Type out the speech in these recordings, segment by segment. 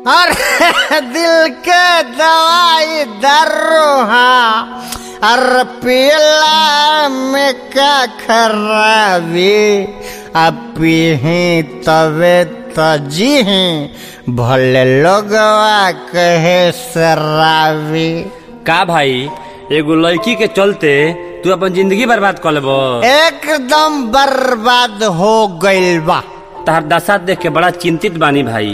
अरे दिल के दवाई दारू हाँ और पीला में का खराबी अब पीही तबे तजी भले लोगवा कहे शराबी का भाई एगो लड़की के चलते तू अपन जिंदगी बर्बाद कर लेबो एकदम बर्बाद हो गइल बा तहर दशा देख के बड़ा चिंतित बानी भाई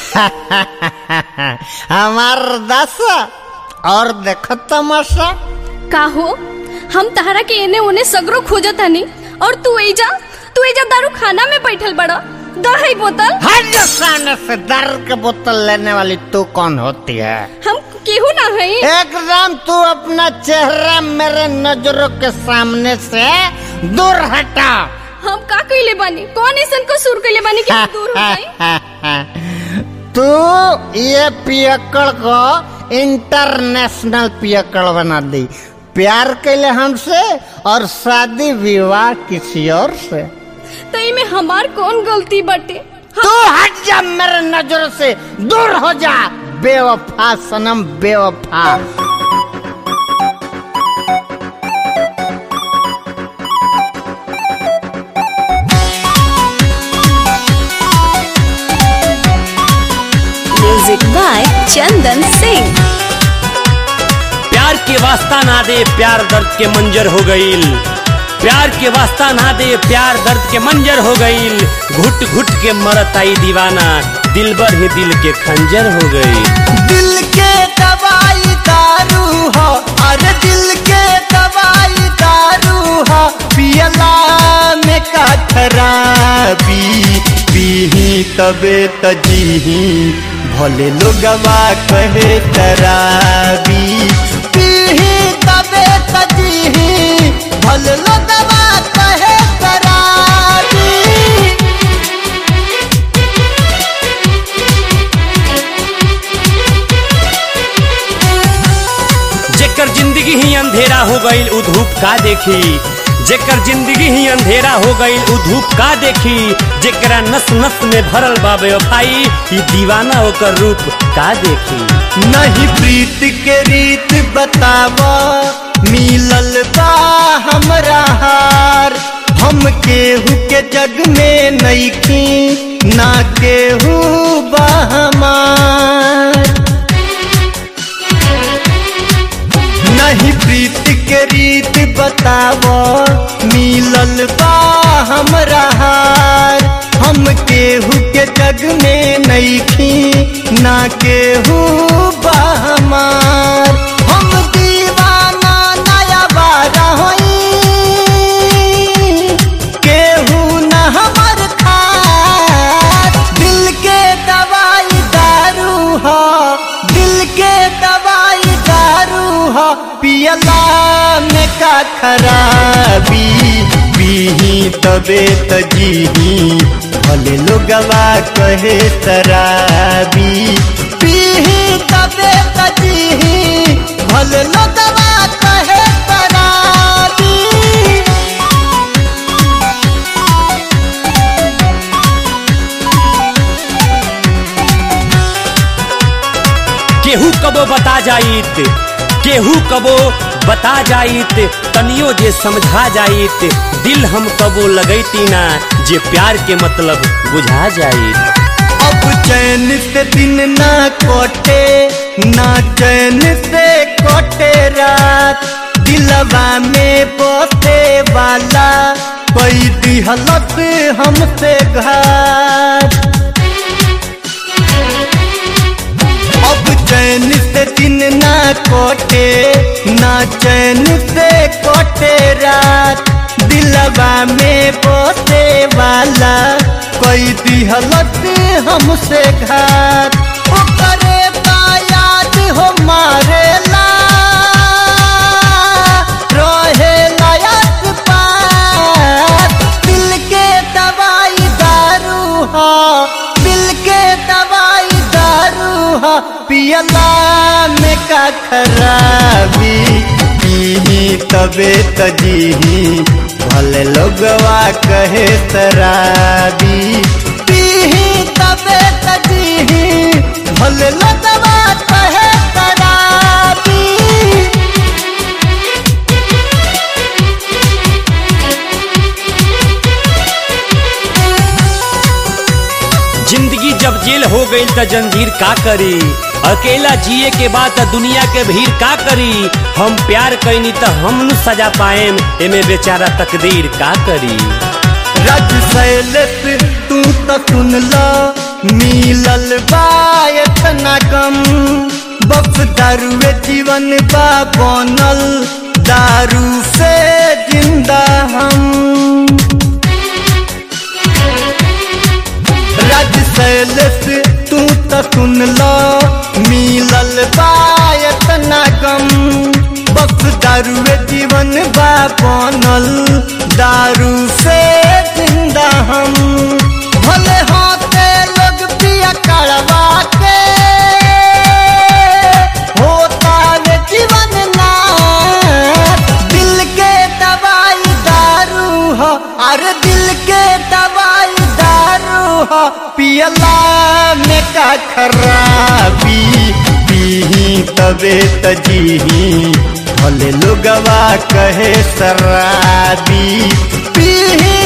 हमार दशा और देखो तमाशा का हो हम तहरा के एने ओने सगरो खोजत हनी और तू एजा तू एजा दारू खाना में बैठल बड़ा दही बोतल हट जा सामने से दारू के बोतल लेने वाली तू कौन होती है हम केहू ना है एकदम तू अपना चेहरा मेरे नजरों के सामने से दूर हटा हम का कइले बानी कौन ऐसन को सुर कइले बानी कि हम दूर हो जाई तू ये पियकड़ को इंटरनेशनल पियकड़ बना दी प्यार कैले हमसे और शादी विवाह किसी और से तई में हमार कौन गलती बटे तू हट जा मेरे नजरों से दूर हो जा बेवफा सनम बेवफा म्यूजिक बाय चंदन सिंह प्यार के वास्ता ना दे प्यार दर्द के मंजर हो गईल प्यार के वास्ता ना दे प्यार दर्द के मंजर हो गईल घुट घुट के मरत आई दीवाना दिल बर ही दिल के खंजर हो गई दिल के दवाई दारू हो अरे दिल के दवाई दारू हो पियला में का खराबी पीही तबे तजीही भले लोगवा कहे तराबी पीही तबे तजीही भले लोगवा कहे तराबी जेकर जिंदगी ही अंधेरा हो गईल उ धूप का देखी जेकर जिंदगी ही अंधेरा हो गईल उ धूप का देखी जेकरा नस नस में भरल बा बेवफाई ई दीवाना ओकर रूप का देखी नहीं प्रीत के रीत बतावा मिलल बा हमरा हार हम केहू के जग में नईखी ना केहू बा हमार नहीं प्रीत के रीत बतावो मिलल बा हमरा हार हम केहू के जग में नईखी ना केहू बा हमार हम दीवाना नया बारा होई केहू न हमर खार दिल के दवाई दारू हो दिल के दवाई दारू हो पियला में का खराबी पीही तबे तजीही भले लोगवा कहे शराबी पीही तबे तजीही भले लोगवा कहे शराबी केहू कबो बता जाइत केहू कबो बता जाइत तनियो जे समझा जाइत दिल हम कबो लगैती ना जे प्यार के मतलब बुझा जाइत अब चैन से दिन ना कोटे ना चैन से कोटे रात दिलवा में बोते वाला कोई दिहलत हमसे घात अब चैन से दिन ना कोटे ना चैन से कोटे रात दिलवा में बोते वाला कोई दिहलत हमसे घात ओकरे याद हो मारेला रहे लायक पार दिल के दवाई दारू हो दिल के दवाई दारू हो पियला में का खराबी पीही तबे तजीही भले लोगवा कहे शराबी पीही तबे तजीही भले जब जेल हो गई त जंजीर का करी अकेला जिए के बाद त दुनिया के भीड़ का करी हम प्यार कैनी त हम नु सजा पाएम एमे बेचारा तकदीर का करी रज सैलत तू तो सुन ला मिलल बा इतना कम बस दारुए जीवन बा बनल दारू से जिंदा हम रज सैलत तू तो सुन ला मिलल बा इतना कम बस दारुए जीवन बा बनल दारू से जिंदा हम भले होते लोग पिया कड़वा के होता वे जीवन ना दिल के दवाई दारू हो अरे दिल के दवाई दारू हो पियला में का खराबी पीही तबे तजीही भले लोगवा कहे शराबी पीही